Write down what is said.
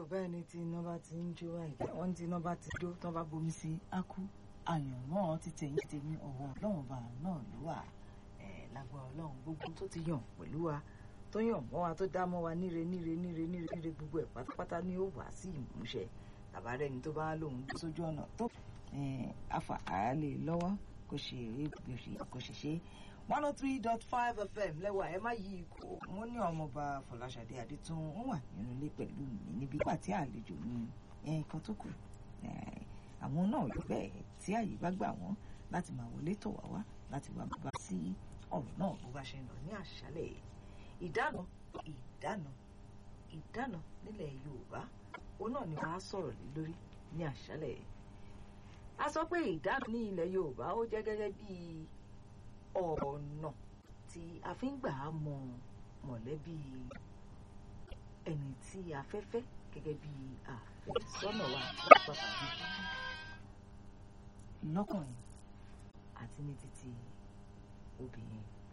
bẹ́ẹ̀ ni tí iná bá ti ń jó àìjẹ́ wọ́n tí iná bá ti jó tán bá bomi sí á kú àyànmọ́ ti tẹ̀yìn ti tèmi ọ̀wọ́ ọlọ́run bá náà ló wà lágbára ọlọ́run gbogbo tó ti yàn pẹ̀lú wa tó yàn mọ́ wa tó dá mọ́ wa níre níre níre níre níre gbogbo ẹ̀ pátápátá ni ó wà sí ìmúṣẹ tàbárẹ́ ni tó bá lòun dúró sójú ọ̀nà tó afa àálẹ̀ lọ́wọ́ kò ṣe é kò ṣe ṣe one oh three dot five fm lẹ́wà ẹ má yí ikú mo ní ọmọọba fọláṣadé adétún ó wà nínú ilé pẹ̀lú mi níbi ìgbà tí àlejò mi nǹkan tó kù àwọn náà yóò bẹ́ẹ̀ tí àyè bá gbà wọ́n láti máa wọlé tọ̀ wá wá láti wá bá sí ọ̀rọ̀ náà bó bá ṣe ń lọ ní àṣálẹ̀ ìdáná ìdáná ìdáná nílẹ̀ yorùbá òun náà ni wọ́n á sọ̀rọ̀ lé lórí ní àṣálẹ̀ a sọ pé ìdáná ní ilẹ̀ yorùbá ó jẹ́ gẹ́gẹ́ bíi ọ̀nà tí a fi ń gbà á mọ mọ̀lẹ́bí ẹni tí a fẹ́ fẹ́ gẹ́gẹ́ bí àfẹ́sọ́nà wa pàtàkì lọ́kùnrin àti ní títí obìnrin.